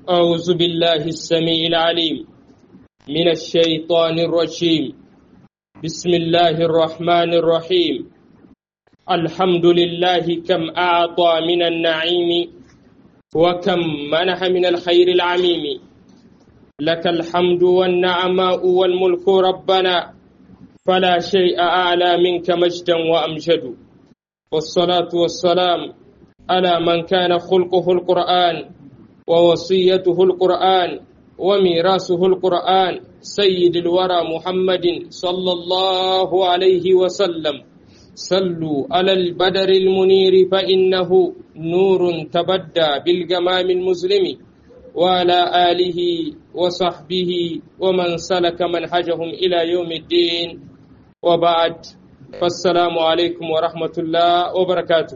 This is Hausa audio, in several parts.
أعوذ بالله السميع العليم من الشيطان الرجيم بسم الله الرحمن الرحيم الحمد لله كم أعطى من النعيم وكم منح من الخير العميم لك الحمد والنعماء والملك ربنا فلا شيء أعلى منك مجدا وأمجد والصلاة والسلام على من كان خلقه القرآن ووصيته القرآن وميراثه القرآن سيد الورى محمد صلى الله عليه وسلم صلوا على البدر المنير فإنه نور تبدى بالجمام المسلم وعلى آله وصحبه ومن سلك منهجهم إلى يوم الدين وبعد فالسلام عليكم ورحمة الله وبركاته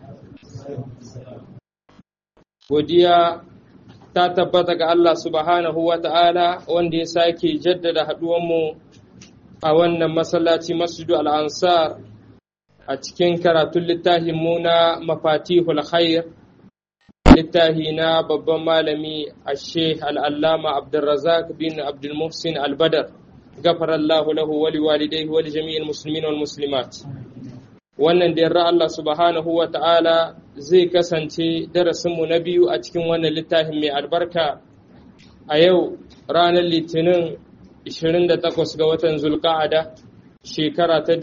godiya ta tabbata ga Allah subhanahu wa ta'ala wanda ya sake jaddada haɗuwanmu a wannan masallaci masjidu al'ansar a cikin karatun littafin mu na mafatihul khair littafi na babban malami a sheikh al'allama abdulrazak bin abdulmuhsin albadar gafarallahu lahu wali walidai wali jami'in musulmin wal muslimat wannan da yarda Allah subhanahu wa ta'ala zai kasance darasinmu na biyu a cikin wannan littafin mai albarka a yau ranar litinin 28 ga watan zulka'ada shekara ta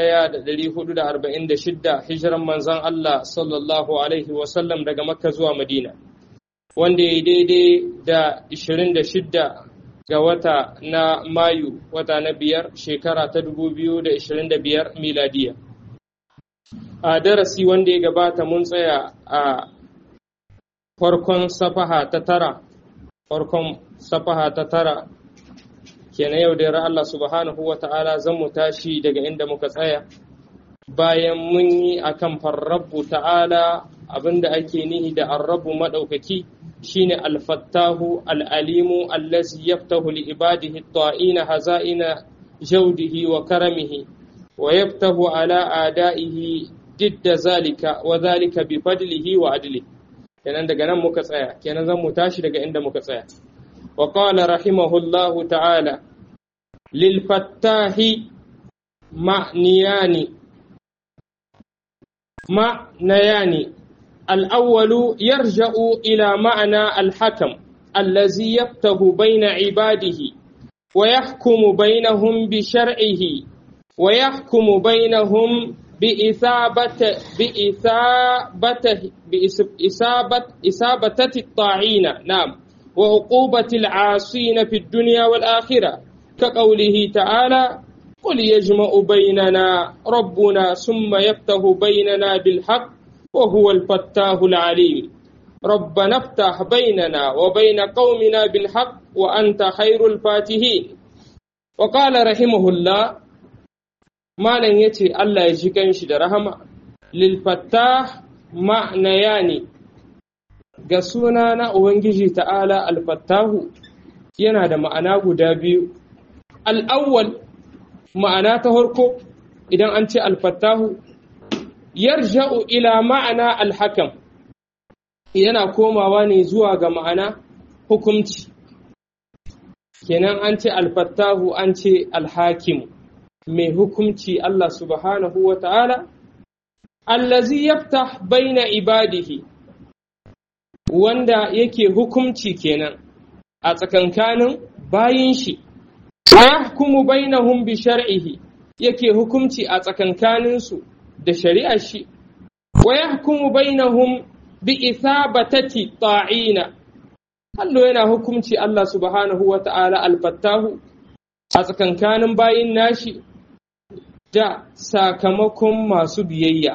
1446 hijiran manzan Allah sallallahu alaihi wasallam daga makka zuwa madina wanda ya daidai da 26 ga wata na mayu wata na biyar shekara ta 2025 miladiya a darasi wanda ya gabata mun tsaya a farkon safaha ta tara farkon safaha ta tara kenan yau da Allah subhanahu wa ta'ala zan mu tashi daga inda muka tsaya bayan mun yi akan farrabu ta'ala abinda ake nihi da arrabu maɗaukaki shine alfattahu al'alimu allazi yaftahu li ibadihi ta'ina haza'ina jaudihi wa karamihi wa yaftahu ala adaihi didda zalika wa zalika bi fadlihi wa adli kenan daga nan muka tsaya kenan zan mu tashi daga inda muka tsaya wa qala rahimahullahu ta'ala lil fattahi ma'niyani ma'nayani الأول يرجع إلى معنى الحكم الذي يفتح بين عباده ويحكم بينهم بشرعه ويحكم بينهم بإثابة بإثابة بإثابة إثابة الطاعين نعم وعقوبة العاصين في الدنيا والآخرة كقوله تعالى قل يجمع بيننا ربنا ثم يفتح بيننا بالحق وهو الفتاه العليم ربنا افتح بيننا وبين قومنا بالحق وأنت خير الفاتحين وقال رحمه الله malam ya ce Allah ya ji ganshi da rahama lilfattah ma'naya ne ga suna na Ubangiji ta'ala alfattahu yana da ma'ana guda biyu al'awwal ma'ana ta harko idan an ce alfattahu yarja'u ila ma'ana alhakam yana komawa ne zuwa ga ma'ana hukumci kenan an ce alfattahu an ce alhakimu mai hukumci Allah subhanahu wa ta'ala, allazi yaftah baina ibadihi wanda yake hukumci kenan a tsakankanin bayin shi, wa yahkumu bainahum bi shar'ihi yake hukumci a tsakankaninsu da shari'ar shi, wa yahkumu bainahum bi ithabatati ta'ina. Allah yana hukumci Allah subhanahu wa ta'ala alfattahu a tsakankanin bayin nashi da sakamakon masu biyayya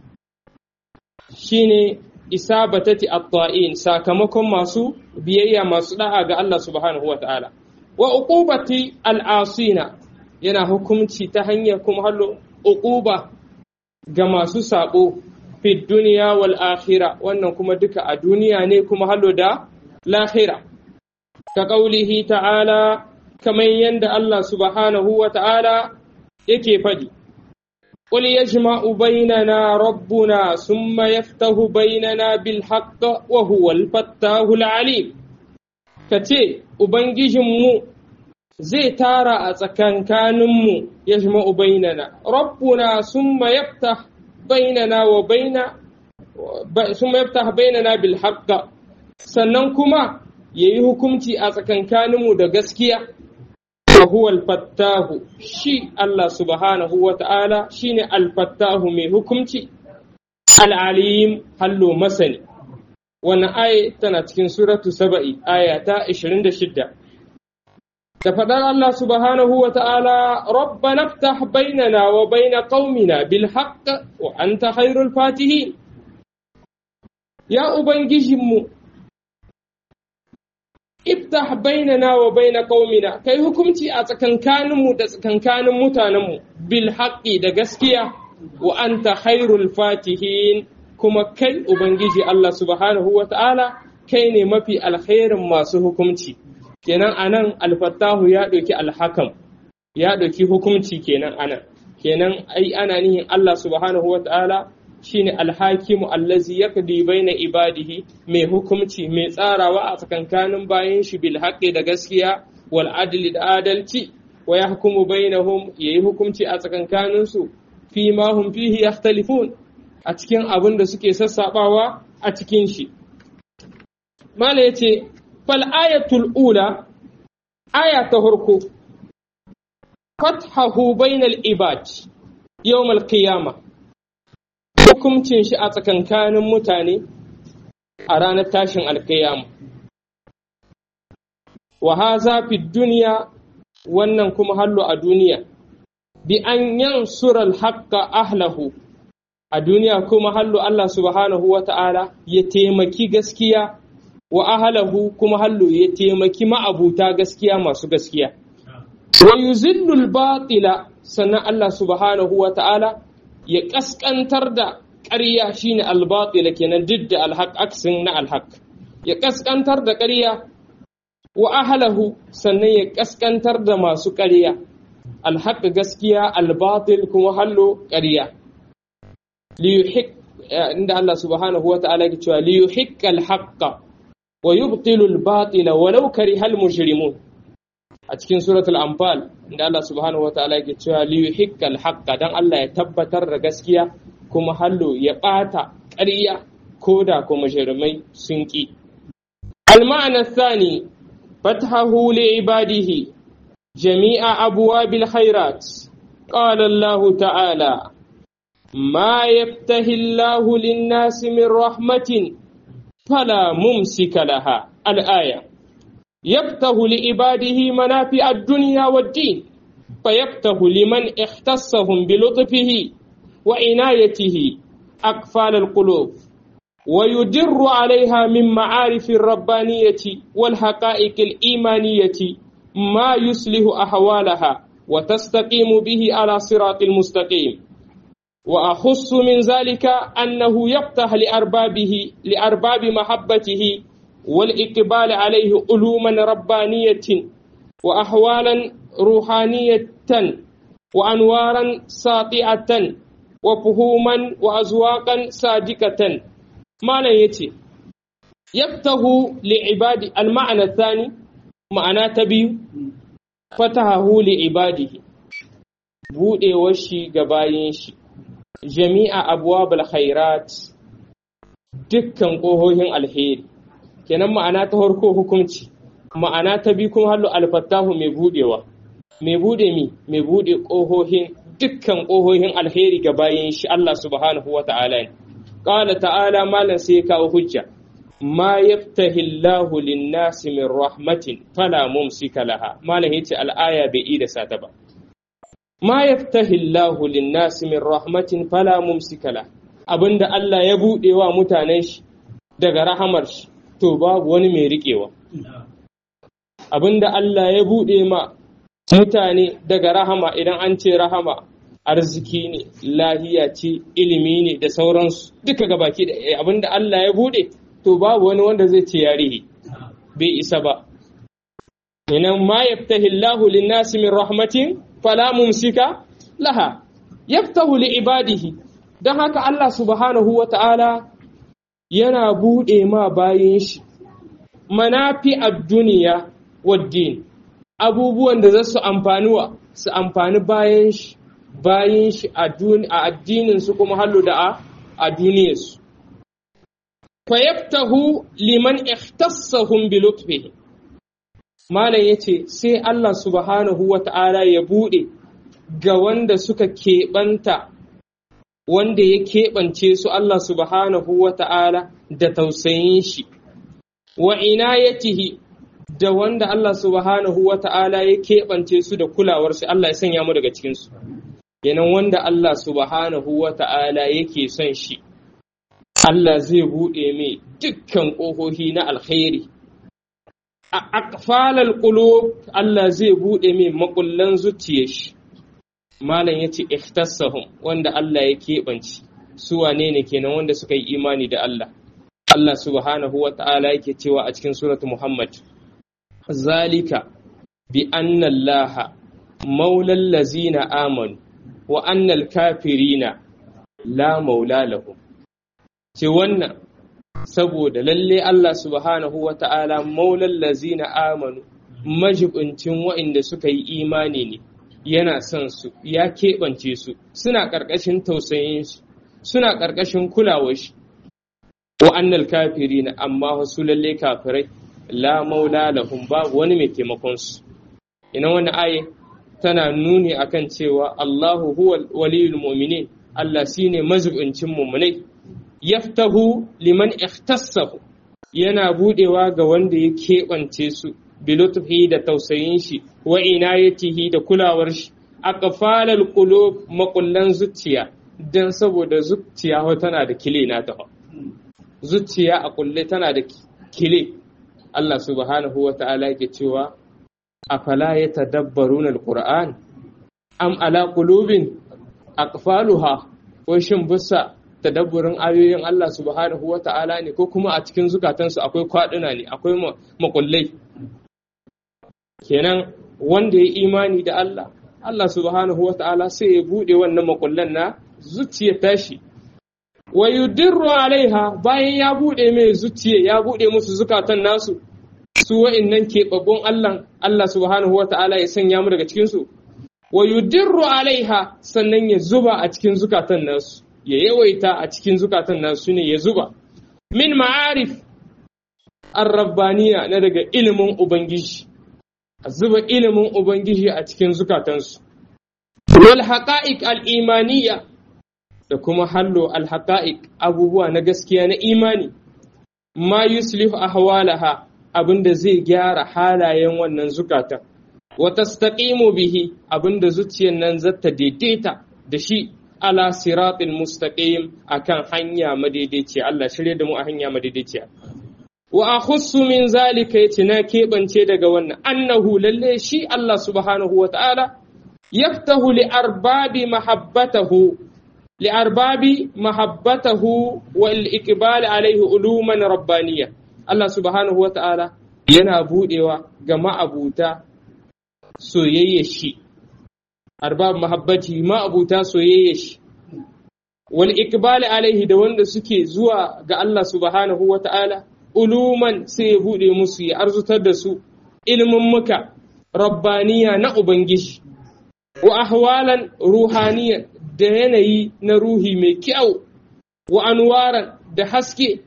shine isabatati at-ta'in sakamakon masu biyayya masu da'a ga Allah subhanahu wata'ala wa uqubati al-asina yana hukunci ta hanyar kuma hallo uquba ga masu sabo fi duniya wal akhirah wannan kuma duka a duniya ne kuma hallo da lahira ka qaulihi ta'ala kamar yadda Allah subhanahu wa ta'ala yake faɗi. قل يجمع بيننا ربنا ثم يفتح بيننا بالحق وهو الفتاه العليم ka ce ubangijinmu zai tara a tsakankaninmu ya shima ubainana rabbuna summa yaftah bainana wa baina summa yaftah bainana bil haqq sannan kuma yayi hukunci a tsakankaninmu da gaskiya huwa al-fattahu shi Allah subhanahu wa ta'ala shine al-fattahu mai hukunci al-alim hallo masani wannan aya tana cikin suratu saba'i aya ta 26 da faɗar Allah subhanahu wa ta'ala rabbana ftah bainana wa baina qaumina bil haqq wa anta khairul fatihin ya ubangijinmu iftah bainana wa baina qaumina kai hukunci a tsakankaninmu da tsakankanin mutanenmu bil haqqi da gaskiya wa anta khairul fatihin kuma kai ubangiji Allah subhanahu wa ta'ala kai ne mafi alkhairin masu hukunci kenan anan alfattahu ya ɗauki alhakam ya ɗauki hukunci kenan anan kenan ai ana nihin Allah subhanahu wa ta'ala shine alhakimu allazi yaqdi baina ibadihi mai hukumci mai tsarawa a tsakankanin bayan shi bil haqqi da gaskiya wal adli da adalci wa yahkumu bainahum yayi hukumci a tsakankanin su fi ma hum fihi yakhtalifun a cikin abin da suke sassabawa a cikin shi mala yace fal ayatul ula aya ta farko fathahu bainal ibad yawm al qiyamah hukuncin shi a tsakankanin mutane a ranar tashin alkiyama. Wa haza fi duniya wannan kuma hallo a duniya, bi an yansura haƙƙa ahlahu a duniya kuma hallo Allah subhanahu wa ta'ala ya taimaki gaskiya wa ahlahu kuma hallo ya taimaki ma'abuta gaskiya masu gaskiya. Wa yuzillul batila sannan Allah subhanahu wa ta'ala ya ƙasƙantar da ƙarya shine albatila kenan duk da alhaq aksin na alhaq ya ƙasƙantar da ƙarya wa ahlahu sannan ya ƙasƙantar da masu ƙarya alhaq gaskiya albatil kuma hallo ƙarya liyuhik inda Allah subhanahu wa ta'ala ke cewa liyuhik alhaqqa wa yubtilu albatila walau karihal mujrimun a cikin suratul anfal inda Allah subhanahu wa ta'ala ke cewa liyuhik alhaqqa dan Allah ya tabbatar da gaskiya kuma hallo ya ɓata ƙarya ko da kuma jarumai sun ƙi. Alma'ana sani fathahu li ibadihi jami'a abuwa bil khairat قال الله تعالى ما يفتح الله للناس من رحمة فلا ممسك لها الآية يفتح لعباده منافع الدنيا والدين فيفتح لمن اختصهم بلطفه وعنايته أقفال القلوب ويدر عليها من معارف الربانية والحقائق الإيمانية ما يصلح أحوالها وتستقيم به على صراط المستقيم وأخص من ذلك أنه يفتح لأربابه لأرباب محبته والإقبال عليه علوما ربانية وأحوالا روحانية وأنوارا ساطعة وفهوما وأزواقا صادقة معنى يتي يفتح لعباد المعنى الثاني معنى تبي فتحه لعباده bude washi ga bayin shi jami'a abwabul khairat dukkan ƙohohin alheri kenan ma'ana ta farko hukunci ma'ana ta bi kuma hallu alfattahu mai budewa mai bude mi mai bude ƙohohin dukkan ƙohohin alheri ga bayin shi Allah subhanahu wa ta'ala ne. Ƙala ta'ala malam sai kawo hujja, ma yaftahi Allahu linnasi min rahmatin fala mumsika laha malam yace al'aya bai yi da sata ba. Ma yaftahi Allahu linnasi min rahmatin fala mumsika laha abinda Allah ya buɗe wa mutanen shi daga rahamar shi to babu wani mai riƙewa. Abinda Allah ya buɗe ma mutane daga rahama idan an ce rahama arziki ne lahiya ce ilimi ne da sauransu duka gabaki da abinda Allah ya bude to babu wani wanda zai ce yarihi bai isa ba inan ma yaftahi Allahu lin-nasi min rahmatin fala mumsika laha yaftahu li ibadihi dan haka Allah subhanahu wa ta'ala yana bude ma bayin shi manafi ad-duniya wad-din abubuwan da za su amfani wa su amfani bayan shi bayan shi a addinin su kuma hallo da a duniyarsu fayaftahu liman ikhtassahum bi lutfihi malam yace sai Allah subhanahu wata'ala ya bude ga wanda suka keɓanta wanda ya keɓance su Allah subhanahu wata'ala da tausayin shi wa inayatihi da wanda Allah subhanahu wata'ala ya keɓance su da kulawar shi Allah ya sanya mu daga cikin su kenan wanda Allah subhanahu wata'ala yake son shi Allah zai buɗe mai dukkan ƙofofi na alkhairi. A akfalar ƙulo Allah zai buɗe mai makullan zuciya shi. Malam ya ce, Ikhtassahum wanda Allah ya keɓance, su wane ne kenan wanda suka yi imani da Allah. Allah subhanahu wa ta'ala yake cewa a cikin suratu Muhammad, Zalika bi annallaha maulal lazina amanu wa annal kafirina la maula lahum. ce wannan saboda lalle Allah subhanahu wa ta'ala maulan lazina amanu majibincin wa'inda suka yi imani ne yana son su ya keɓance su suna ƙarƙashin tausayin shi suna ƙarƙashin kulawar shi wa'annal kafiri na amma wasu lalle kafirai la maula lahum babu wani mai taimakon su ina wani aye tana nuni akan cewa Allahu huwa waliyul mu'minin Allah shine majibincin mu'minai yaftahu liman ikhtassahu yana budewa ga wanda ya keɓance su bilutfi da tausayin shi wa inayatihi da kulawar shi aqfalal qulub makullan zuciya dan saboda zuciya tana da kile na ta zuciya a kulle tana da kile Allah subhanahu wa ta'ala yake cewa afala yatadabbaruna alquran am ala qulubin aqfaluha ko shin bisa tadabburin ayoyin Allah subhanahu wa ta'ala ne ko kuma a cikin zukatansu akwai kwaɗuna ne akwai makullai kenan wanda ya imani da Allah Allah subhanahu wa ta'ala sai ya buɗe wannan makullan na zuciya tashi wa yudirru alaiha bayan ya buɗe mai zuciya ya buɗe musu zukatan nasu su wa'innan keɓaɓɓun Allah Allah subhanahu wa ta'ala ya sanya mu daga cikinsu wa yudirru alaiha sannan ya zuba a cikin zukatan nasu ya yawaita a cikin zukatan nasu ne ya zuba min ma'arif arrabbaniya na daga ilimin ubangiji a zuba ilimin ubangiji a cikin zukatansu wal haqa'iq al imaniya da kuma hallo al haqa'iq abubuwa na gaskiya na imani ma yuslihu ahwalaha abinda zai gyara halayen wannan zukatan wa tastaqimu bihi abinda zuciyar nan zata daidaita da shi ala siratin mustaqim akan hanya madaidaiciya Allah shirye da mu a hanya madaidaiciya wa akhussu min zalika yace na keɓance daga wannan annahu lalle shi Allah subhanahu wa ta'ala yaftahu li arbabi mahabbatahu li arbabi mahabbatahu wal iqbal alaihi uluman rabbaniyya Allah subhanahu wa ta'ala yana budewa ga ma'abuta soyayya shi arbab mahabbati ma'abuta soyayya shi wal iqbal alaihi da wanda suke zuwa ga Allah subhanahu wa ta'ala uluman sai ya buɗe musu ya arzutar da su ilimin muka rabbaniya na Ubangiji, wa ahwalan ruhaniya da yanayi na ruhi mai kyau, wa anwaran da haske,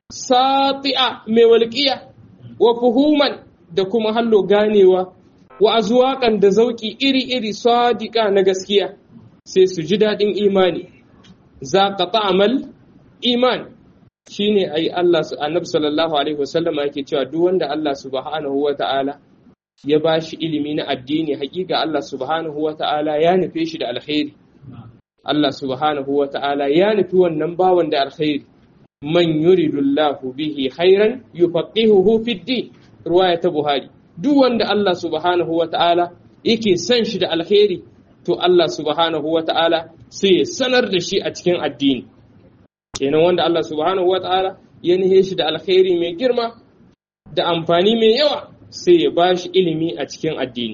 sati'a mai walƙiya, wa fuhuman da kuma hallo ganewa, wa azuwaƙan da zauƙi iri-iri sadiƙa na gaskiya, sai su ji daɗin imani, za ka ta'amal iman. shine ai Allah annabi sallallahu alaihi wasallam yake cewa duk wanda Allah subhanahu wata'ala ya bashi ilimi na addini hakika Allah subhanahu wata'ala ya nufe shi da alkhairi Allah subhanahu wata'ala ya nufi wannan bawan da alkhairi man yuridullahu bihi khairan yufaqihuhu fid din riwaya ta Buhari duk wanda Allah subhanahu wata'ala yake son shi da alkhairi to Allah subhanahu wata'ala sai ya sanar da shi a cikin addini kenan wanda Allah subhanahu wa ta'ala ya nihe shi da alkhairi mai girma da amfani mai yawa sai ya ba shi ilimi a cikin addini.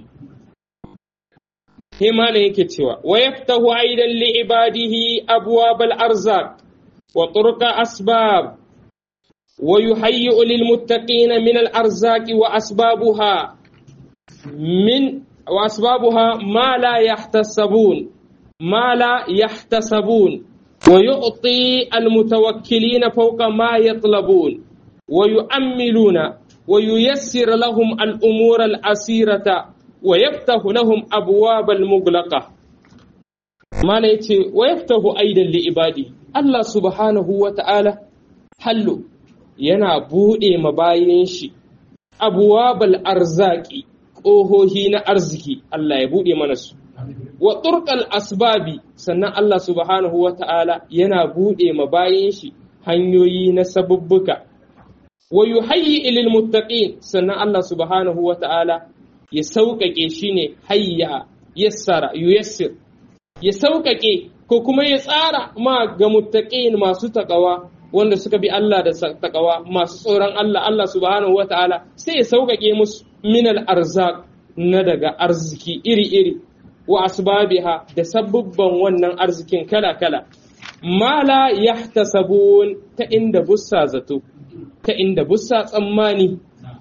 Himana yake cewa, wa yaftahu aidan li ibadihi abwabal arzaq wa turqa asbab ويهيئ للمتقين من الأرزاق وأسبابها من وأسبابها ما لا يحتسبون ما لا يحتسبون ويعطي المتوكلين فوق ما يطلبون ويؤملون وييسر لهم الأمور الأسيرة ويفتح لهم أبواب المغلقة ما نيتي ويفتح أيضا لعباده الله سبحانه وتعالى حلو yana buɗe mabayin shi abuwabal arzaki ƙohohi na arziki Allah ya buɗe mana su wa turqal asbabi sannan Allah subhanahu wa ta'ala yana buɗe mabayin shi hanyoyi na sabubbuka wa yuhayyi lil muttaqin sannan Allah subhanahu wa ta'ala ya sauƙaƙe shi ne hayya yassara yuyassir ya sauƙaƙe ko kuma ya tsara ma ga muttaqin masu taƙawa wanda suka bi Allah da takawa masu tsoron Allah Allah subhanahu wa ta'ala sai ya sauƙaƙe musu minal arzak na daga arziki iri-iri wa asbabiha da sabubban wannan arzikin kala-kala ma la yahtasabun ta inda bussa zato ta inda bussa tsammani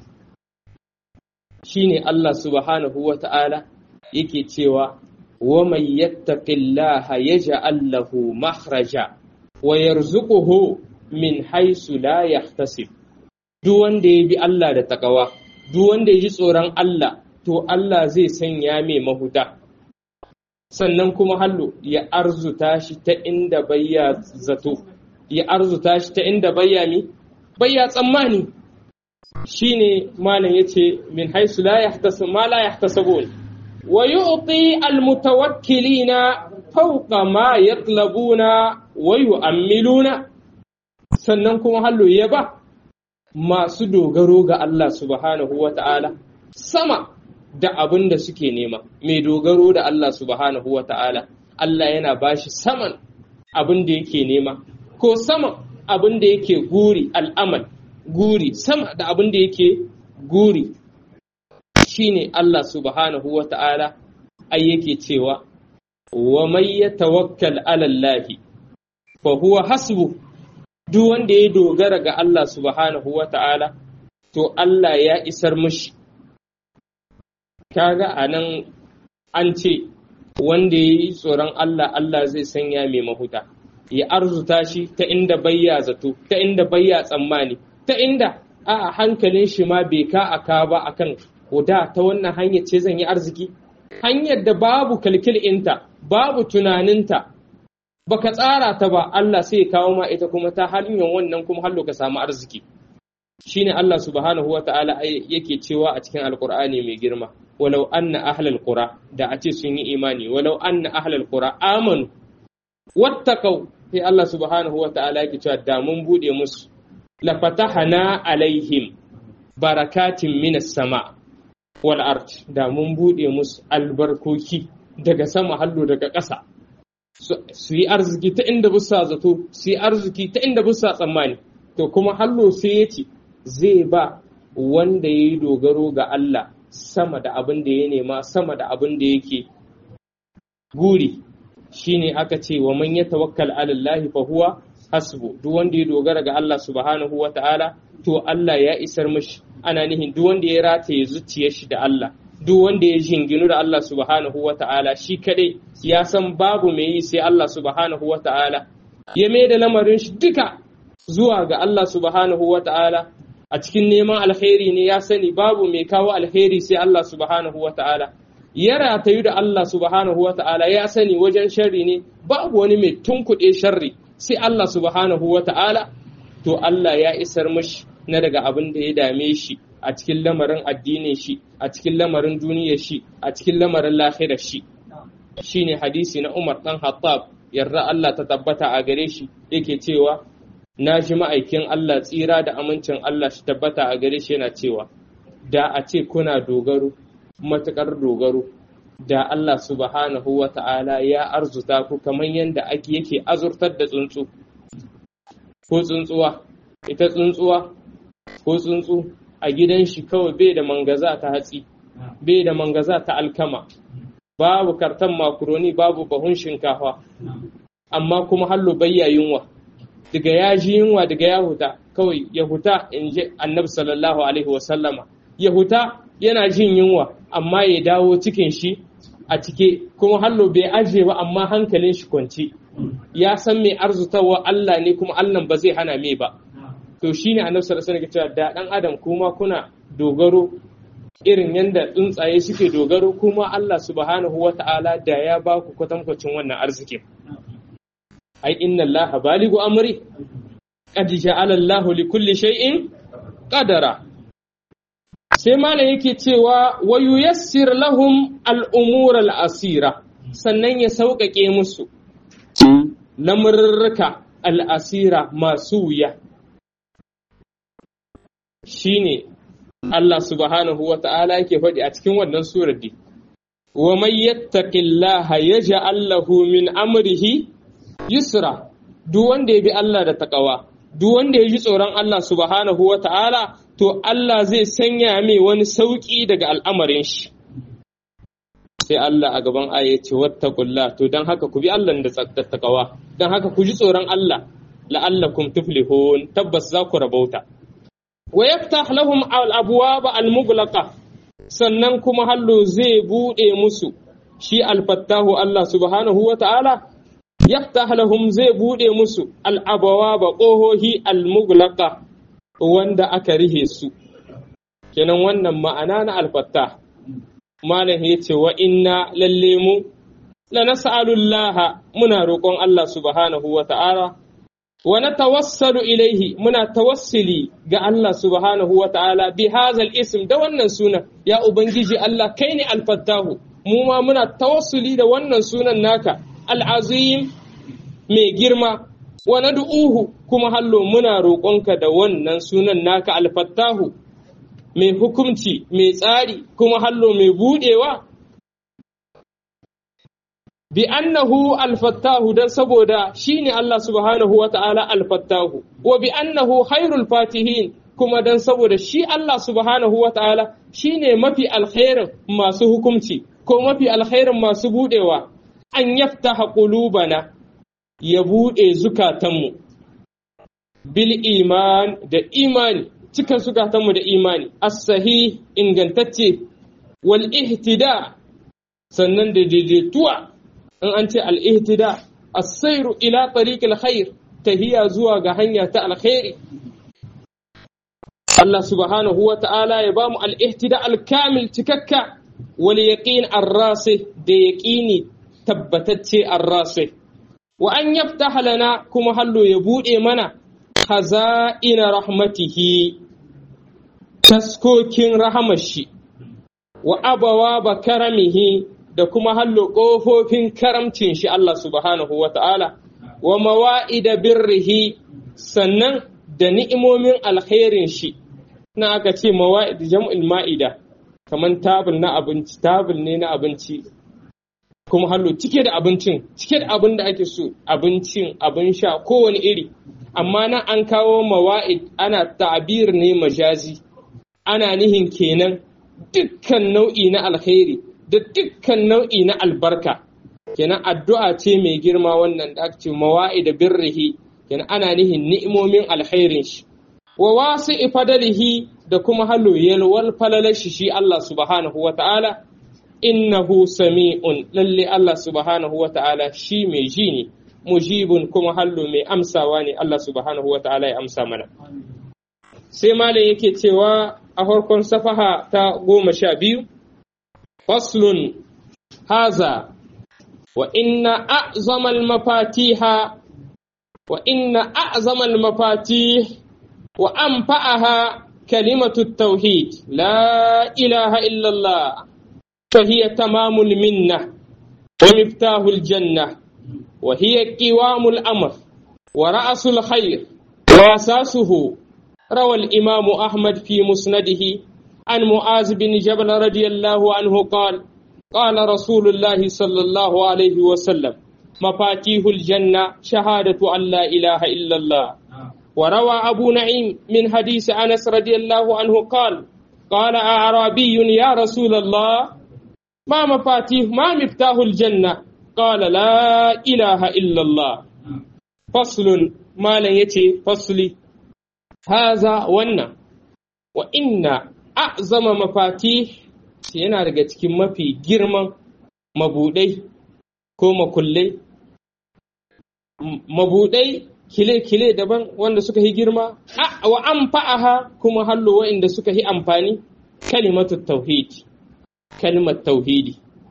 shine Allah subhanahu wa ta'ala yake cewa wa man yattaqillaha yaj'al lahu makhraja wa yarzuquhu min haisu la yahtasib duk wanda ya bi Allah da takawa duk wanda ya ji tsoron Allah to Allah zai sanya mai mahuta sannan kuma hallo ya arzuta shi ta inda bayya zato ya arzuta shi ta inda bayya mi bayya tsammani shine malam yace min haisu la yahtasib ma la yahtasabun wa yu'ti al-mutawakkilina fawqa ma yatlabuna wa yu'ammiluna sannan kuma hallo ya ba masu dogaro ga Allah subhanahu wa ta'ala sama da abin da suke nema, mai dogaro da Allah subhanahu wa ta'ala, Allah yana ba shi saman abin da yake nema, ko saman abin da yake guri al'amal, guri, sama da abin da yake guri, shi ne Allah subhanahu wa ta'ala, ai yake cewa, wa mai ya tawakkal alallahi, fa huwa hasbu duk wanda ya dogara ga Allah subhanahu wa ta'ala, to Allah ya isar mushi. Kaga a nan an ce, wanda ya yi tsoron Allah, Allah zai sanya mai mahuta, ya arzuta shi ta inda bayya zato, ta inda bayya tsammani, ta inda a hankalin shi ma bai ka a ka ba akan da ta wannan hanyar ce zan yi arziki. Hanyar da babu kalkilinta, babu tunaninta, baka tsara ta ba Allah sai ya kawo ma ita kuma ta hanyar wannan kuma hallo ka samu arziki shine Allah subhanahu wa ta'ala yake cewa a cikin alkur'ani mai girma walau anna ahlal qura da a ce sun yi imani walau anna ahlal qura amanu wattaqau sai Allah subhanahu wa ta'ala yake cewa da mun bude musu la fatahana alaihim barakatin minas sama wal ard da mun bude musu albarkoki daga sama hallo daga ƙasa su yi arziki ta inda busa zato su yi arziki ta inda busa tsammani to kuma hallo sai ya ce zai ba wanda ya yi dogaro ga Allah sama da abin da ya nema sama da abin da yake guri shine aka ce wa man yatawakkal ala Allah fa huwa hasbu duk wanda ya dogara ga Allah subhanahu wa ta'ala to Allah ya isar mishi ana nihin duk wanda ya rataye zuciyar shi da Allah duk wanda ya jinginu da Allah subhanahu wa ta'ala shi kadai ya san babu mai yi sai Allah subhanahu wa ta'ala ya mai da lamarin shi duka zuwa ga Allah subhanahu wa ta'ala a cikin neman alkhairi ne ya sani babu mai kawo alkhairi sai Allah subhanahu wa ta'ala ya ratayu da Allah subhanahu wa ta'ala ya sani wajen sharri ne babu wani mai tunkuɗe sharri sai Allah subhanahu wa ta'ala to Allah ya isar mashi na daga abin da ya dame shi a cikin lamarin addinin shi a cikin lamarin duniyar shi a cikin lamarin lahirar shi shine hadisi na Umar dan Hattab yarda Allah ta tabbata a gare shi yake cewa na ji ma'aikin Allah tsira da amincin Allah shi tabbata a gare shi yana cewa da a ce kuna dogaro matukar dogaro da Allah subhanahu wa ta'ala ya arzuta ku kamar yadda ake yake azurtar da tsuntsu ko tsuntsuwa ita tsuntsuwa ko tsuntsu a gidan shi kawai bai da mangaza ta hatsi bai da mangaza ta alkama babu kartan makaroni babu bahun shinkafa amma kuma hallo bayya yunwa daga ya ji yunwa daga ya huta kawai ya huta in ji annabi sallallahu alaihi wasallama ya huta yana jin yunwa amma ya dawo cikin shi a cike kuma hallo bai aje ba amma hankalin shi kwanci ya san mai arzutawa Allah ne kuma Allah ba zai hana mai ba to shine annabi sallallahu alaihi wasallam da dan adam kuma kuna dogaro irin yadda tsuntsaye suke dogaro kuma Allah subhanahu wata'ala da ya ba ku kwatankwacin wannan arzikin ai inna Allah baligu amri qad ja'ala Allahu li kulli shay'in qadara sai malam yake cewa wa yuyassir lahum al-umur al-asira sannan ya sauƙaƙe musu lamurruka al-asira masu wuya shine Allah subhanahu wa ta'ala yake faɗi a cikin wannan surar di wa man yattaqillaha yaj'al lahu min amrihi yusra duk wanda ya bi Allah da takawa duk wanda ya ji tsoron Allah subhanahu wa ta'ala to Allah zai sanya mai wani sauƙi daga al'amarin shi. Sai Allah a gaban aya ya ce wattaqulla to don haka ku bi Allah da takawa don haka ku ji tsoron Allah la'allakum tuflihun tabbas za ku rabauta. Wa yaftah lahum al-abwaba al-mughlaqa sannan kuma hallo zai buɗe musu shi alfattahu Allah subhanahu wa ta'ala yaftah lahum zai buɗe musu al-abwaba ƙohohi al-mughlaqa wanda aka rihe su kenan wannan ma'ana na alfatta malam ya ce wa inna lalle mu la nas'alullaha muna roƙon Allah subhanahu wa ta'ala wa natawassalu ilaihi muna tawassuli ga Allah subhanahu wa ta'ala bi hazal ism da wannan sunan ya ubangiji Allah kai ne alfattahu mu ma muna tawassuli da wannan sunan naka al'azim mai girma wa nad'uhu kuma hallo muna roƙonka da wannan sunan naka alfattahu mai hukumci mai tsari kuma hallo mai budewa bi annahu alfattahu dan saboda shine Allah subhanahu wata'ala alfattahu wa bi annahu khairul fatihin kuma dan saboda shi Allah subhanahu wata'ala shine mafi alkhairin masu hukumci ko mafi alkhairin masu budewa an yaftaha qulubana ya buɗe zukatanmu bil iman da imani cikin zukatanmu da imani as-sahih ingantacce wal ihtida sannan da daidaituwa in an ce al ihtida as-sayru ila tariqil khair tahiya zuwa ga hanya ta alkhairi Allah subhanahu wa ta'ala ya bamu al ihtida al kamil cikakka wal yaqin ar-rasih da yaqini tabbatacce ar-rasih wa an yaftaha lana kuma hallo ya buɗe mana khaza'ina rahmatihi taskokin rahamashi wa abawa ba karamihi da kuma hallo ƙofofin karamcin shi Allah subhanahu wa ta'ala wa mawa'ida birrihi sannan da ni'imomin alkhairin shi na aka ce mawa'id jam'il ma'ida kamar tabul na abinci tabul ne na abinci kuma hallo cike da abincin cike da abin da ake so abincin abin sha kowane iri amma nan an kawo mawa'id ana ta'bir ne majazi ana nihin kenan dukkan nau'i na alkhairi da dukkan nau'i na albarka kenan addu'a ce mai girma wannan da ake ce mawa'id birrihi kenan ana nihin ni'imomin alkhairin shi wa wasi fadalihi da kuma hallo yalwal falalashi shi Allah subhanahu wa ta'ala innahu sami'un lalle Allah subhanahu wa ta'ala shi mai ji ne mujibun kuma hallo mai amsawa ne Allah subhanahu wa ta'ala ya amsa mana sai malam yake cewa a farkon safaha ta goma sha biyu faslun haza wa inna a'zamal mafatiha wa inna a'zamal mafatih wa anfa'aha kalimatu tauhid la ilaha illallah فهي تمام المنة ومفتاح الجنة وهي قوام الأمر ورأس الخير وأساسه روى الإمام أحمد في مسنده عن معاذ بن جبل رضي الله عنه قال قال رسول الله صلى الله عليه وسلم مفاتيح الجنة شهادة أن لا إله إلا الله وروى أبو نعيم من حديث أنس رضي الله عنه قال قال أعرابي يا رسول الله ما مفاتيح ما مفتاح الجنة قال لا إله إلا الله فصل ما لن يتي فصلي haza wannan wa inna a'zama mafati yana daga cikin mafi girman mabudai ko makullai mabudai kile-kile daban wanda suka yi girma wa an fa'aha kuma hallo wa'inda suka yi amfani kalimatu tauhidi kalmar tauhidi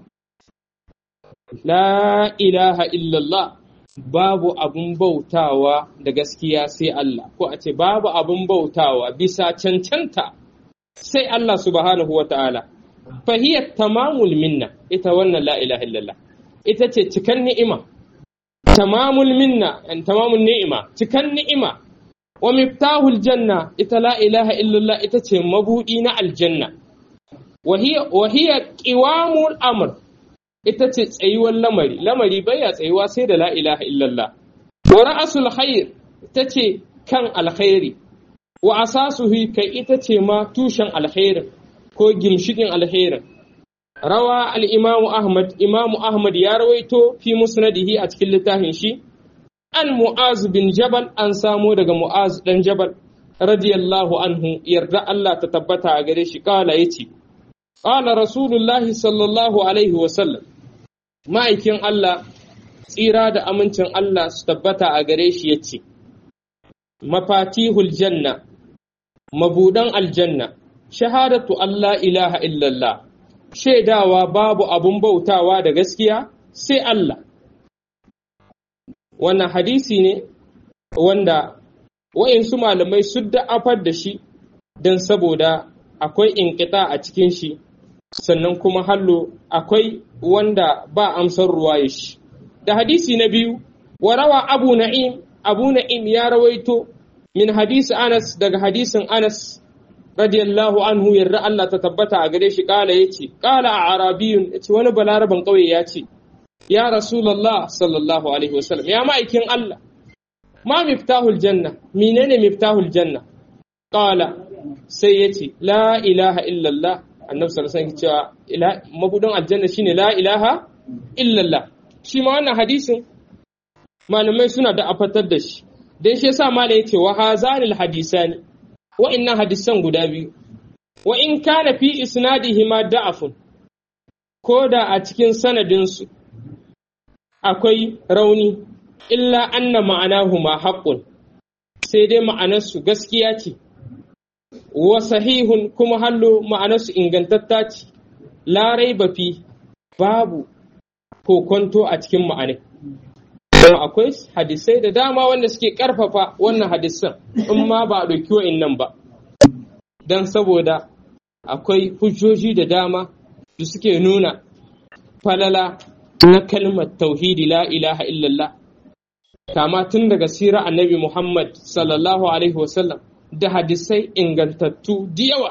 la ilaha illallah babu abun bautawa da gaskiya sai Allah ko a ce babu abun bautawa bisa cancanta sai Allah subhanahu wa ta'ala fahiyar tamamul minna ita wannan la ilaha illallah ita ce cikan ni'ima tamamul minna an tamamul ni'ima cikan ni'ima wa miftahul janna ita la ilaha illallah ita ce mabudi na aljanna wa hiya qiwamul amr ita ce tsayuwar lamari lamari baya tsayuwa sai da la ilaha illallah wa ra'asul khair ita ce kan alkhairi wa asasuhu kai ita ce ma tushen alkhairin ko gimshikin alkhairin rawa al-imam ahmad imam ahmad ya rawaito fi musnadihi a cikin littafin shi an mu'az bin jabal an samo daga mu'az dan jabal radiyallahu anhu yarda Allah ta tabbata a gare shi kala yace qala rasulullahi sallallahu alaihi wa sallam ma'aikin Allah tsira da amincin Allah su tabbata a gare shi ya ce, Mafatihul janna, mabudan aljanna, shahadatu Allah ilaha illallah, shaidawa babu abun bautawa da gaskiya sai Allah. Wannan hadisi ne wanda wa'insu malamai su da'afar da shi don saboda akwai inkita a cikin shi. sannan kuma hallo akwai wanda ba amsar ruwaye shi. Da hadisi na biyu, wa rawa Abu Na'im, Abu Na'im ya rawaito min hadisi Anas daga hadisin Anas radiyallahu anhu yarda Allah ta tabbata a gare shi kala ya ce, kala a Arabiyun ya ce wani balaraban ƙauye ya ce, Ya Rasulallah sallallahu alaihi wasallam, ya ma'aikin Allah, ma miftahul janna, menene miftahul janna? Kala sai ya ce, La ilaha illallah, annabi sallallahu alaihi cewa mabudin aljanna shine la ilaha illallah shi ma wannan hadisin malamai suna da afatar da shi dan shi yasa malai yace wa hazanil hadisani wa inna hadisan guda biyu wa in kana fi isnadihi ma da'afun ko da a cikin sanadin su akwai rauni illa anna ma'anahu ma haqqun sai dai ma'anarsu gaskiya ce wa sahihun kuma hallo ma'anarsu ingantatta ce larai bafi babu kokonto a cikin ma'anai kuma akwai hadisai da dama wanda suke karfafa wannan hadisan in ma ba a ɗauki wa'innan ba don saboda akwai hujjoji da dama da suke nuna falala na kalmar tauhidi la ilaha illallah kama tun daga sirar annabi muhammad sallallahu alaihi wasallam da hadisai ingantattu da yawa.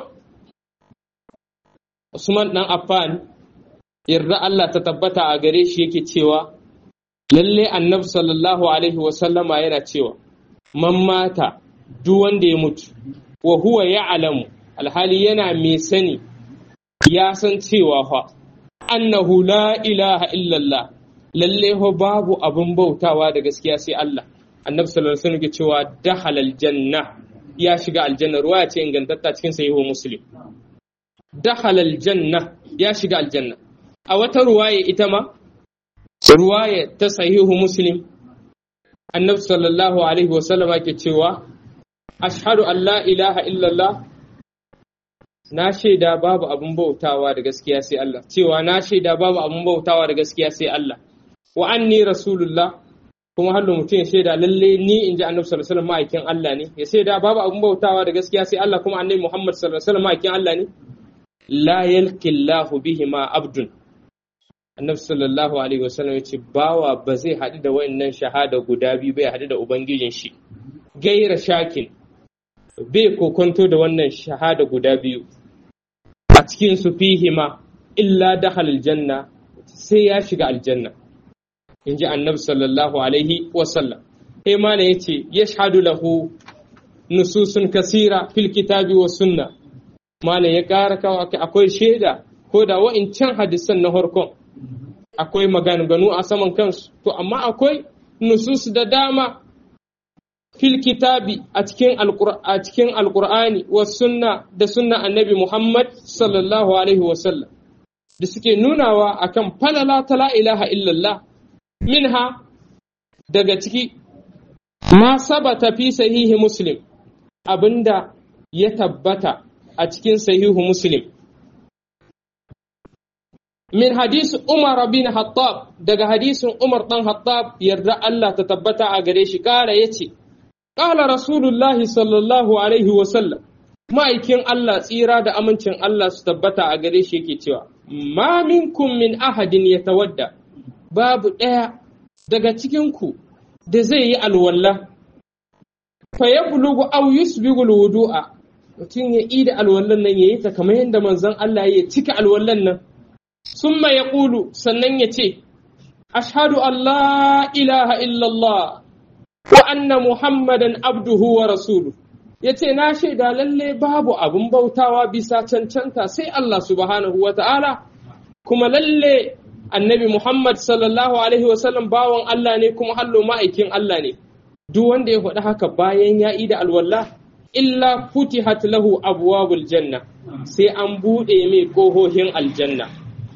Usman ɗan Affan, yarda Allah ta tabbata a gare shi yake cewa, lalle annabi sallallahu Alaihi wasallama yana cewa, man mata duk wanda ya mutu, wa huwa ya alamu, alhali yana mai sani, ya san cewa fa, annahu la ilaha illallah, lalle ho babu abin bautawa da gaskiya sai Allah. Annabi sallallahu Alaihi wasallam ke cewa dahalal janna ya shiga aljanna ruwa ce ingantatta cikin sahihu muslim dakhala aljanna ya shiga aljanna a wata ruwaya ita ma ruwaya ta sahihu muslim annabi sallallahu alaihi wasallam ke cewa ashhadu an la ilaha illallah na shaida babu abun bautawa da gaskiya sai Allah cewa na shaida babu abun bautawa da gaskiya sai Allah wa anni rasulullah kuma har mutum ya shaida lalle ni in ji annabi sallallahu alaihi wasallam ma'aikin Allah ne ya shaida babu abun bautawa da gaskiya sai Allah kuma annabi Muhammad sallallahu alaihi wasallam ma'aikin Allah ne la yalqillahu bihi ma abdun annabi sallallahu alaihi wasallam yace bawa ba zai haɗu da wayannan shahada guda biyu bai haɗu da ubangijin shi gaira shakin bai kokonto da wannan shahada guda biyu a cikin su fihima illa dahal aljanna sai ya shiga aljanna in ji annabi sallallahu alaihi wasallam sai mana ya ce ya shahadu lahu nususun kasira fil kitabi wa sunna mana ya ƙara kawo akwai shaida ko da wa'incan hadisan na harkon akwai maganganu a saman kansu to amma akwai nusus da dama fil kitabi a cikin a cikin alqur'ani was sunna da sunna annabi Muhammad sallallahu alaihi wasallam da suke nunawa akan falala ta la ilaha illallah minha daga ciki ma sabata fi sahihi muslim abinda ya tabbata a cikin sahihu muslim min hadis umar bin hattab daga hadisin umar dan hattab yarda Allah ta tabbata a gare shi kara yace qala rasulullah sallallahu alaihi wa sallam ma'aikin Allah tsira da amincin Allah su tabbata a gare shi yake cewa ma minkum min ahadin yatawadda babu ɗaya daga cikin ku da zai yi alwalla fa yablugu aw yusbigu alwudu'a mutum ya ida alwallan nan yayi ta kamar yadda manzon Allah ya cika alwallan nan summa yaqulu sannan ya ce ashhadu an la ilaha illallah wa anna muhammadan abduhu wa rasuluhu yace na shaida lalle babu abin bautawa bisa cancanta sai Allah subhanahu wa ta'ala kuma lalle annabi Muhammad sallallahu alaihi wasallam bawan Allah ne kuma hallo ma'aikin Allah ne duk wanda ya faɗi haka bayan ya da alwallah illa futihat lahu abwabul janna sai an buɗe mai ƙohohin aljanna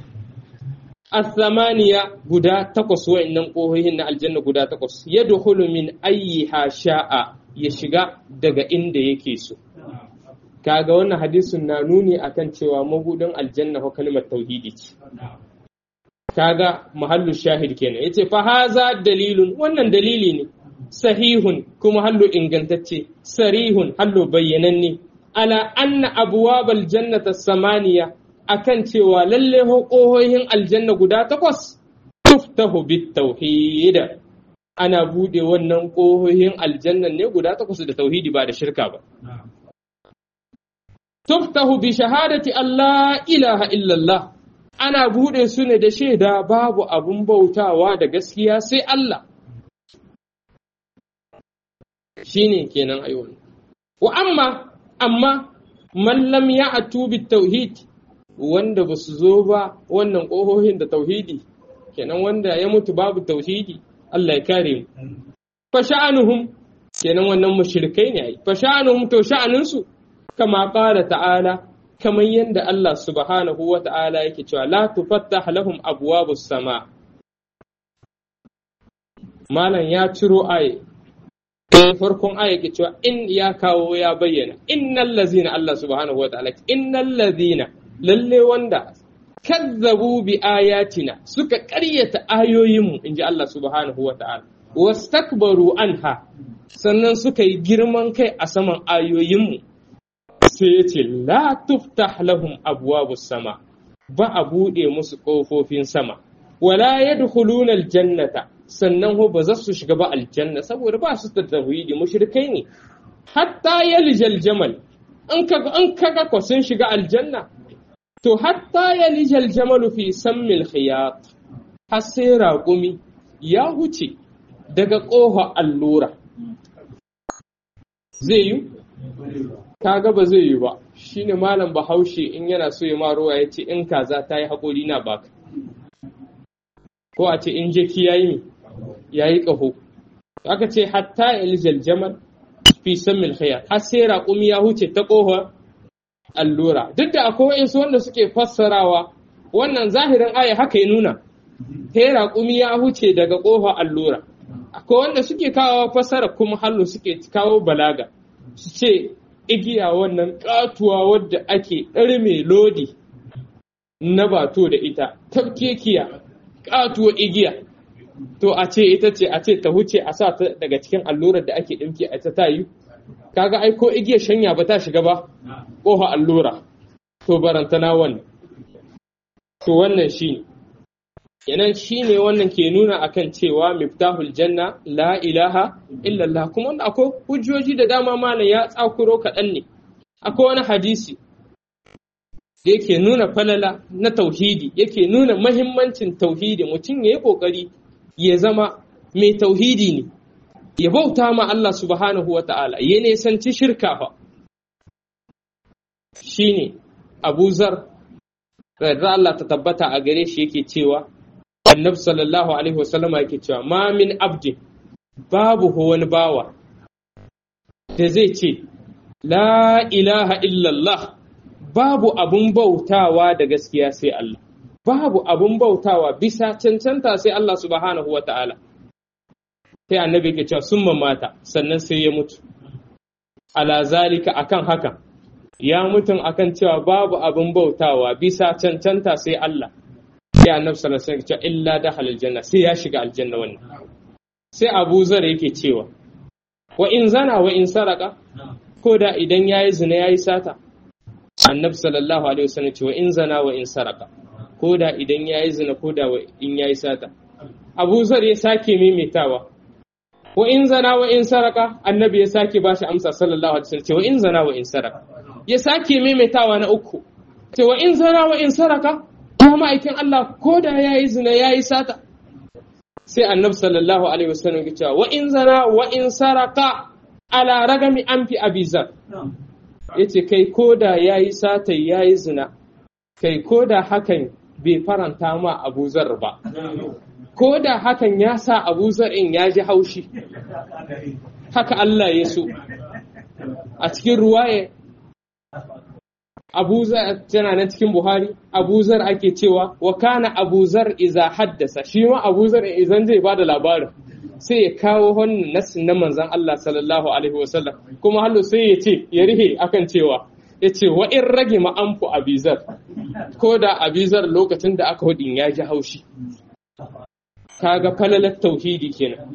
الثمانية guda takwas wa'annan ƙohohin na aljanna guda takwas yadkhulu min ayyiha sha'a ya shiga daga inda yake so kaga wannan hadisin na nuni akan cewa mabudin aljanna ko kalmar tauhidi ce kaga mahallu shahid kenan yace fa haza dalilun wannan dalili ne sahihun kuma hallu ingantacce sarihun hallu bayyananne ala anna abwabal jannata samaniya akan cewa lalle ƙohohin aljanna guda takwas tuftahu bit tauhid ana bude wannan ƙohohin aljanna ne guda takwas da tauhidi ba da shirka ba tuftahu bi shahadati Allah ilaha illallah ana bude su ne da shaida babu abun bautawa da gaskiya sai Allah shine kenan ayyuan wa amma amma man lam ya'tu bit tauhid wanda ba su zo ba wannan ƙohohin da tauhidi kenan wanda ya mutu babu tauhidi Allah ya kare mu fa sha'anuhum kenan wannan mushrikai ne ai fa sha'anuhum to sha'aninsu kama qala ta'ala kamar yadda Allah subhanahu wa ta'ala yake cewa la tufattah lahum abwabus sama malam ya ciro aye farkon aya yake cewa in ya kawo ya bayyana innal ladzina Allah subhanahu wa ta'ala innal ladzina lalle wanda kazzabu bi ayatina suka ƙaryata ayoyinmu in ji Allah subhanahu wa ta'ala wastakbaru anha sannan suka yi girman kai a saman ayoyinmu sai ya ce la tuftah lahum abwabus sama ba a buɗe musu ƙofofin sama wala yadkhuluna aljannata sannan ho ba za su shiga ba aljanna saboda ba su da tauhidi mushrikai ne hatta yalijal jamal an kaga an kaga ko sun shiga aljanna To, hatta ya lijal jamalu fi sammil khiyat har sai raƙumi ya huce daga ƙofa allura. Zai yi? Kaga ba zai yi ba, shi ne malam bahaushe in yana so ya ma ruwa ya ce in kaza ta yi haƙori na baka. Ko a ce in jeki ya yi ya yi ƙaho. Aka ce hatta ya lijal jamal fi sammil khiyat har sai raƙumi ya huce ta ƙofa allura duk da akwai wa'insu wanda suke fassarawa wannan zahirin aya haka ya nuna sai raƙumi ya huce daga ƙofa allura akwai wanda suke kawo fassara kuma hallo suke kawo balaga su ce igiya wannan katuwa wadda ake ɗarme lodi na bato da ita tafkekiya katuwa igiya to a ce ita ce a ce ta huce a sa ta daga cikin allurar da ake ɗinki a ta tayi kaga ai ko igiyar shanya ba ta shiga ba ƙofa allura to barantana wannan to wannan shi yanan shi ne wannan ke nuna akan cewa miftahul janna la ilaha illallah kuma wanda akwai hujjoji da dama malam ya tsakuro kaɗan ne akwai wani hadisi da yake nuna falala na tauhidi yake nuna mahimmancin tauhidi mutum ya yi ƙoƙari ya zama mai tauhidi ne ya bauta ma Allah subhanahu wa ta'ala ya nisanci shirka fa shi ne abu zar da Allah ta tabbata a gare shi yake cewa annabi sallallahu alaihi wasallam yake cewa ma min abdin babu wani bawa da zai ce la ilaha illallah babu abun bautawa da gaskiya sai Allah babu abun bautawa bisa cancanta sai Allah subhanahu wa ta'ala sai annabi ke cewa sun mata sannan sai ya mutu ala zalika akan haka ya mutum akan cewa babu abin bautawa bisa cancanta sai Allah sai annabi sallallahu alaihi wasallam illa dakhala aljanna sai ya shiga aljanna wannan sai Abu Zar yake cewa wa in zana wa in saraka ko da idan yayi zina yayi sata annabi sallallahu alaihi wasallam ce wa in zana wa in saraka ko da idan yayi zina ko da in yayi sata Abu Zar ya sake maimaitawa wa in zana wa in saraka annabi ya sake bashi amsa sallallahu alaihi wasallam ce wa in zana wa in saraka ya sake maimaitawa na uku ce wa in zana wa in saraka ya ma'aikin Allah ko da ya yi zina ya yi sata sai annabi sallallahu alaihi wasallam ya cewa wa in zana wa in saraka ala ragami an fi abizar ya ce kai ko da ya yi sata ya yi zina kai ko da hakan bai faranta ma abuzar ba ko da hakan ya sa abuzar in ya ji haushi haka Allah ya so a cikin ruwaye abuzar tana nan cikin buhari abuzar ake cewa wa kana abuzar iza haddasa shi ma abuzar idan zai bada labarin sai ya kawo wannan nasin na manzon Allah sallallahu alaihi wasallam kuma hallo sai ya ce ya rihe akan cewa ya ce wa in rage ma'amfu abizar ko da abizar lokacin da aka hudin ya ji haushi kaga falalar tauhidi kenan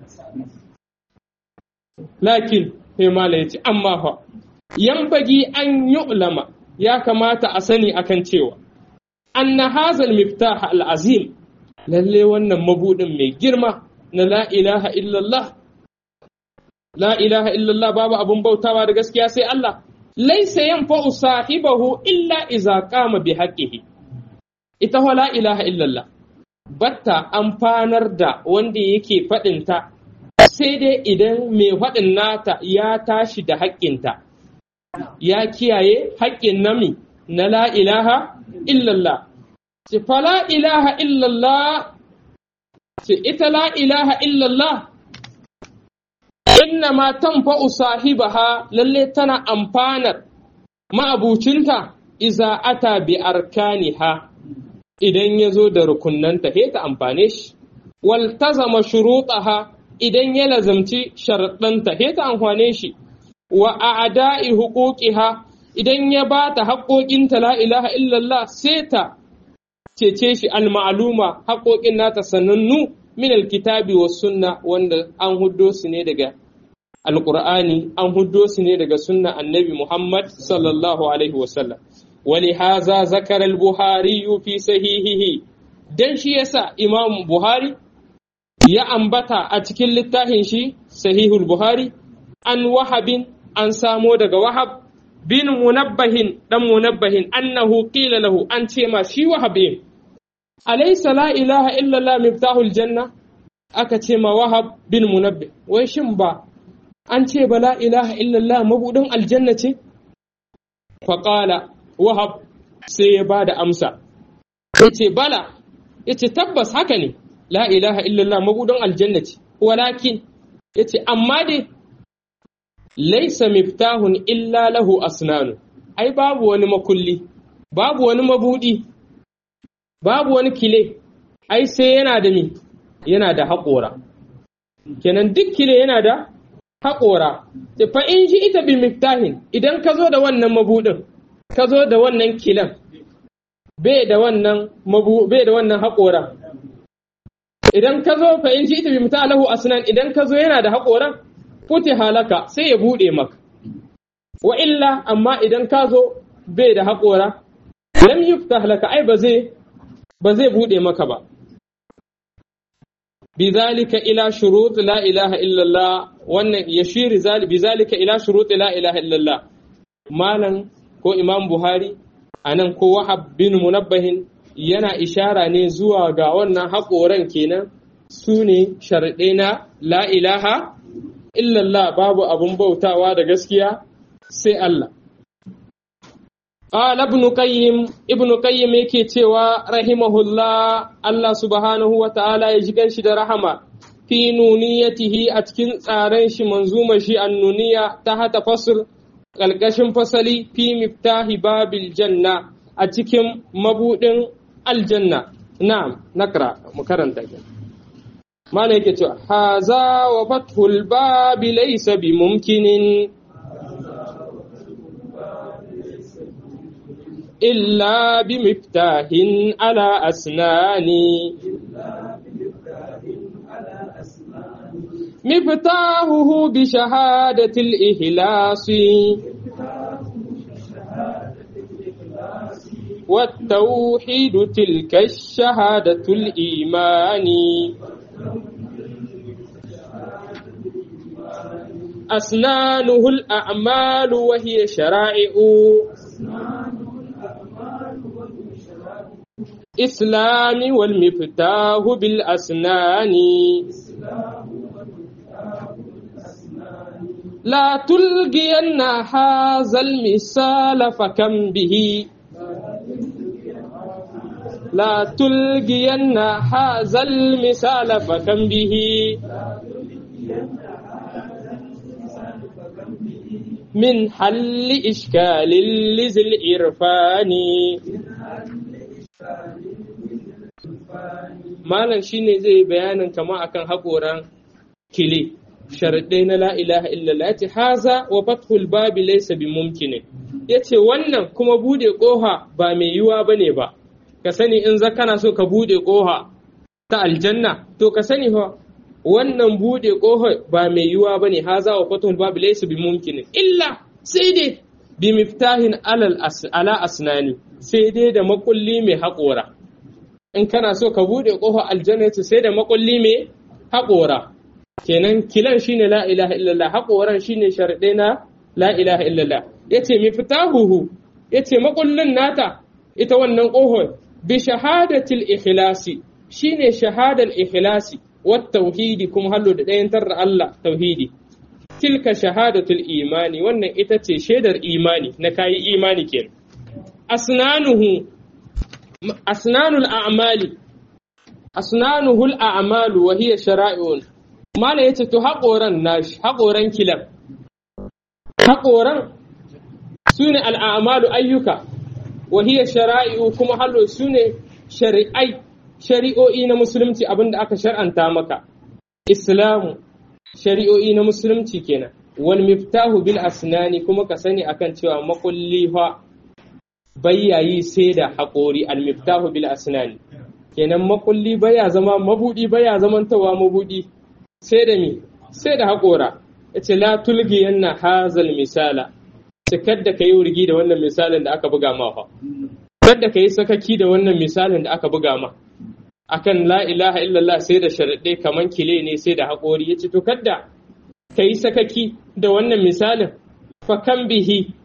lakin sai mala ya ce amma fa yambagi an yu'lama ya kamata a sani akan cewa anna hazal miftah al-azim lalle wannan mabudin mai girma na la ilaha illallah la ilaha illallah babu abun bautawa da gaskiya sai Allah laysa yanfa'u sahibahu illa iza qama bi haqqihi ita wa la ilaha illallah batta amfanar da wanda yake faɗinta sai dai idan mai faɗin nata ya tashi da haƙƙinta ya kiyaye haƙƙin nami na la ilaha illallah ce fa la ilaha illallah ce ita la ilaha illallah inna ma tanfa'u sahibaha lalle tana amfanar ma'abucinta iza ata bi arkaniha idan ya zo da rukunnanta he ta amfane shi wal tazama shuruɗaha idan ya lazamci sharaɗanta he ta amfane shi wa a'da'i huquqiha idan ya ba ta haƙoƙinta la ilaha illallah sai ta cece shi al-ma'luma haƙoƙin nata sanannu min alkitabi was sunna wanda an huddo su ne daga alqur'ani an huddo su ne daga sunna annabi Muhammad sallallahu alaihi wasallam ولهذا ذكر البخاري في صحيحه dan shi yasa Imam Buhari ya ambata a cikin littafin shi Sahihul Buhari an wahabin an samo daga wahab bin munabbahin dan munabbahin annahu qila lahu an ce ma shi wahabin alaysa la ilaha illa Allah miftahul janna aka ce ma wahab bin munabbih wai shin ba an ce ba la ilaha illa Allah mabudin aljanna ce faqala wahab sai ya ba da amsa yace bala yace tabbas haka ne la ilaha illallah mabudin aljanna ce walakin yace amma dai laisa miftahun illa lahu asnanu ai babu wani makulli babu wani mabudi babu wani kile ai sai yana da mi yana da haƙora kenan duk kile yana da haƙora fa in ji ita bi miftahin idan ka zo da wannan mabudin ka zo da wannan kilan bai da wannan mabu bai da wannan haƙora idan ka zo fa in ji ita bi miftahin lahu asnan idan ka zo yana da haƙoran futi halaka sai ya buɗe maka. Wa illa amma idan ka zo bai da haƙora, lam yuftah laka ai ba zai ba zai buɗe maka ba. Bizalika ila shurut la ilaha illallah wannan yashiri bizalika ila shurut la ilaha illallah malam ko Imam Buhari anan ko Wahab bin Munabbahin yana ishara ne zuwa ga wannan haƙoran kenan su ne sharɗe na la ilaha illallah babu abun bautawa da gaskiya sai Allah. Qala ibn Qayyim ibn Qayyim yake cewa rahimahullah Allah subhanahu wa ta'ala ya ji ganshi da rahama fi nuniyatihi a cikin tsaren shi manzuma shi annuniya ta hata fasl ƙalƙashin fasali fi miftahi babil janna a cikin mabudin aljanna na'am nakra mu karanta ki mana yake cewa haza wa fathul babi laysa bi mumkinin إلا بمفتاح على أسناني مفتاحه بشهادة الإخلاص والتوحيد تلك الشهادة الإيمان أسنانه الأعمال وهي شرائع إسلام والمفتاح بالأسنان لا تلقين هذا المثال فكم به لا تلقين هذا المثال فكم به من حل إشكال لذي الإرفان malam shine zai bayanin kama akan haƙoran kile sharaɗai na la ilaha illallah ya ce haza wa fathul babi laysa bi mumkinin ya ce wannan kuma bude ƙoha ba mai yiwuwa ba ne ba ka sani in za kana so ka bude ƙoha ta aljanna to ka sani fa wannan bude ƙoha ba mai yiwuwa ba ne haza wa fathul babi laysa bi mumkinin illa sai dai bi miftahin ala asnani sai dai da makulli mai haƙora in kana so ka bude ƙofa aljanna sai da makulli mai haƙora kenan kilan shine la ilaha illallah haƙoran shine sharɗe na la ilaha illallah yace mi fitahuhu yace makullin nata ita wannan ƙofar bi shahadatil ikhlasi shine shahadal ikhlasi wat tauhidi kuma hallo da ɗayan tarra Allah tauhidi tilka shahadatul imani wannan ita ce shaidar imani na kayi imani kenan asnanuhu asnanul a'mali asnanuhul a'malu wa hiya shara'i'un mala yace to haƙoran nashi haƙoran kilan haƙoran sune al'amalu ayyuka wa hiya shara'i'u kuma hallo sune shari'ai shari'o'i na musulunci abinda aka shar'anta maka islamu shari'o'i na musulunci kenan wal miftahu bil asnani kuma ka sani akan cewa makulli fa bayyayi sai da haƙori al miftahu bil asnani kenan makulli baya zama mabudi baya zamantawa mabudi sai da mi sai da haƙora yace la tulgi yanna hazal misala cikar da kai wurgi da wannan misalin da aka buga ma fa kada ka yi sakaki da wannan misalin da aka buga ma akan la ilaha illallah sai da sharaɗe kaman kile ne sai da haƙori ya ce to kadda ka yi sakaki da wannan misalin fa kan bihi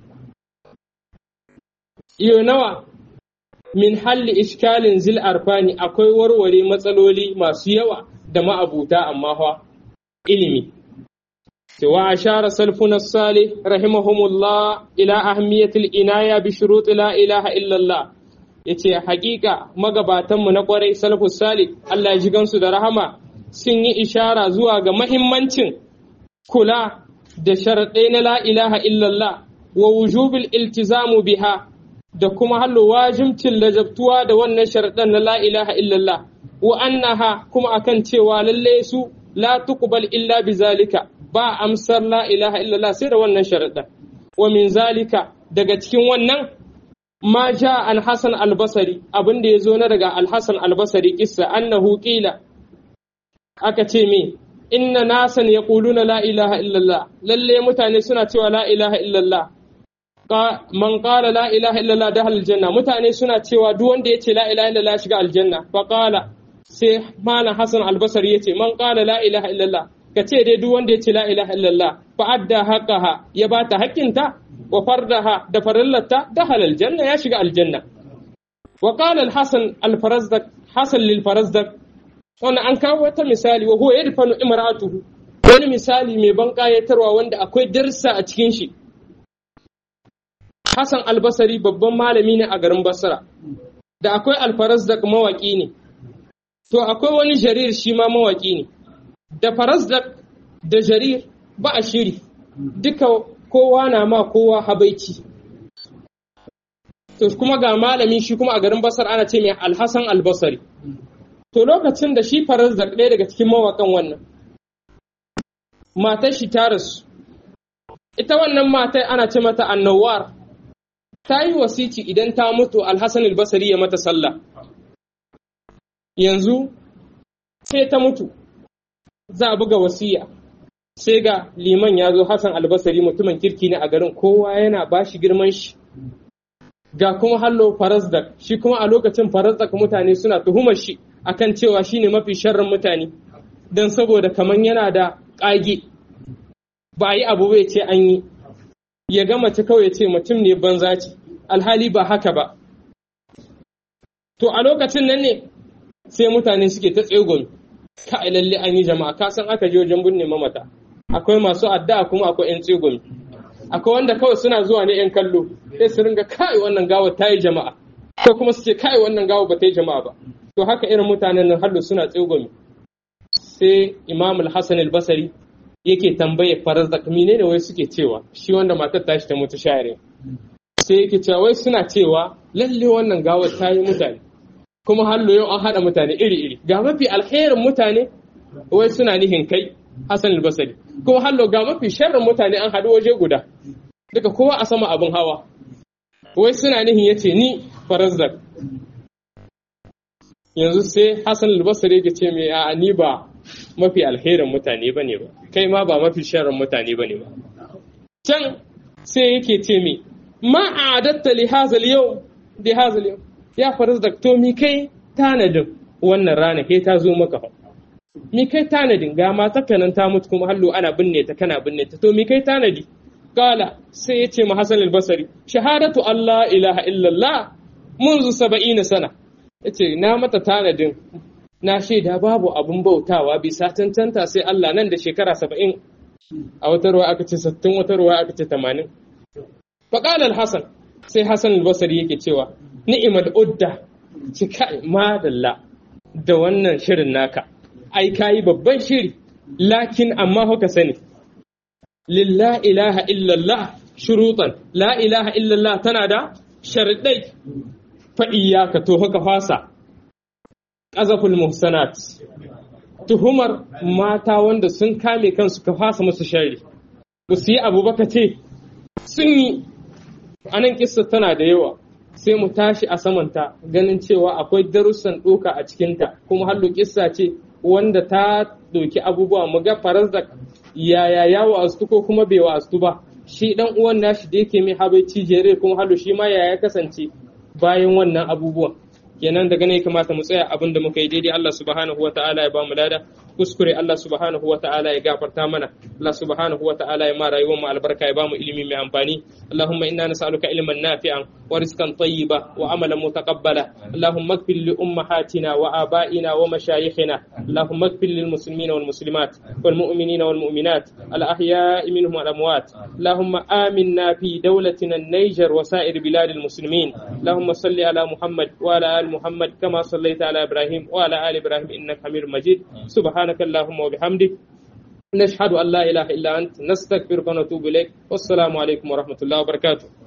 iyo nawa min halli iskalin zil arfani akwai warware matsaloli masu yawa da ma'abuta amma fa ilimi wa ashara salfuna salih rahimahumullah ila ahmiyatil inaya bi shurut la ilaha illallah yace hakika magabatanmu na kwarai salafus salih Allah ya ji gansu da rahama sun yi ishara zuwa ga mahimmancin kula da sharaɗai na la ilaha illallah wa wujubil iltizamu biha da kuma hallo wajibcin lajabtuwa da wannan sharaɗan na la ilaha illallah wa annaha kuma akan cewa lalle su la tuqbal illa bizalika ba amsar la ilaha illallah sai da wannan sharaɗan wa min zalika daga cikin wannan ma ja an Hassan albasari abin da ya zo na daga alhassan albasari kissa annahu qila aka ce me inna nasan yaquluna la ilaha illallah lalle mutane suna cewa la ilaha illallah man qala la ilaha illallah dahal aljanna mutane suna cewa duk wanda yace la ilaha illallah shiga aljanna fa qala sai malam Hassan albasari yace man qala la ilaha illallah ka ce dai duk wanda yace la ilaha illallah fa adda haqqaha ya bata haƙƙinta wa fardaha da farillata dakhala aljanna ya shiga aljanna wa qala al-hasan al-farazdak hasan lil farazdak wannan an kawo wata misali wa huwa yadfanu imra'atuhu wani misali mai ban kayatarwa wanda akwai darsa a cikin shi Hassan al-Basri babban malami ne a garin Basra da akwai al-farazdak mawaki ne to akwai wani jarir shi ma mawaki ne da farazdak da jarir ba a shiri duka kowa na ma kowa habaici to kuma ga malami shi kuma a garin basar ana ce mai alhassan albasari to lokacin da shi farazdak ɗaya daga cikin mawaƙan wannan matar shi ta rasu ita wannan matai ana ce mata annawar ta yi wasici idan ta mutu alhassan albasari ya mata sallah yanzu sai ta mutu za a buga wasiya sai ga liman ya zo hassan albasari mutumin kirki ne a garin kowa yana ba shi girman shi ga kuma hallo farazdak shi kuma a lokacin farazdak mutane suna tuhumar shi akan cewa shine mafi sharrin mutane don saboda kaman yana da ƙage ba a yi abu bai ce an yi ya ga mace kawai ya ce mutum ne banza ce alhali ba haka ba to a lokacin nan ne sai mutane suke ta tsegon ka lalle an yi jama'a ka san aka je wajen binne mamata akwai masu addu'a kuma akwai yan tsegon akwai wanda kawai suna zuwa ne yan kallo sai su ringa kai wannan gawa ta yi jama'a ko kuma su ce kai wannan gawa ba ta yi jama'a ba to haka irin mutanen nan hallo suna tsegon sai imam al-hasan al-basri yake tambaye farazdak menene wai suke cewa shi wanda matar tashi ta mutu shayare sai yake cewa wai suna cewa lalle wannan gawar ta yi mutane kuma hallo yau an haɗa mutane iri-iri ga mafi alherin mutane wai suna nihin kai Hassan al-Basri kuma hallo ga mafi sharrin mutane an haɗu waje guda duka kowa a sama abin hawa wai suna nihin yace ni farazzak yanzu sai Hassan al-Basri yake ce me a ni ba mafi alherin mutane bane ba kai ma ba mafi sharrin mutane bane ba can sai yake ce me ma a'adatta li hazal yau di hazal yau ya farazdak to mi kai tanadin wannan rana kai ta zo maka fa mi kai tanadin ga mata kanan ta mutu kuma hallo ana binne ta kana binne ta to mi kai tanadi kala sai ya ce ma Hassan al-Basri shahadatu Allah ilaha illallah munzu saba'ina sana yace na mata tanadin na shaida babu abun bautawa bisa tantanta sai Allah nan da shekara saba'in a wata ruwa aka ce sattin wata ruwa aka ce tamanin faƙal al-Hassan sai Hassan al-Basri yake cewa ni'mal udda cika madalla da wannan shirin naka ai kayi babban shiri lakin amma haka sani lillah ilaha illallah shurutan la ilaha illallah tana da sharidai fa iyyaka to haka fasa qazaful muhsanat tuhumar mata wanda sun kame kansu ka fasa musu shari ba su yi abu ba ka ce sun yi anan kissa tana da yawa sai mu tashi a samanta ganin cewa akwai darussan ɗoka a cikinta kuma hallo kissa ce wanda ta ɗauki abubuwa mu ga farazdak yaya ya wa'astu ko kuma bai wa'astu ba shi dan uwan nashi da yake mai habaici jere kuma hallo shi ma yaya kasance bayan wannan abubuwan kenan daga ne kamata mu tsaya abin da muka yi daidai Allah subhanahu wa ta'ala ya ba mu lada kuskure Allah subhanahu wa ta'ala ya gafarta mana Allah subhanahu wa ta'ala ya ma rayuwar mu albarka ya ba mu ilimi mai amfani Allahumma inna nas'aluka ilman nafi'an wa rizqan tayyiba wa amalan mutaqabbala Allahumma ighfir li ummahatina wa abaina wa mashayikhina Allahumma ighfir lil muslimina wal muslimat wal mu'minina wal mu'minat al ahya'i minhum wal amwat Allahumma aminna fi dawlatina an-Niger wa sa'ir bilad al muslimin Allahumma salli ala Muhammad wa ala ali محمد كما صليت على إبراهيم وعلى آل إبراهيم إنك حميد مجيد سبحانك اللهم وبحمدك نشهد أن لا إله إلا أنت نستغفرك ونتوب إليك والسلام عليكم ورحمة الله وبركاته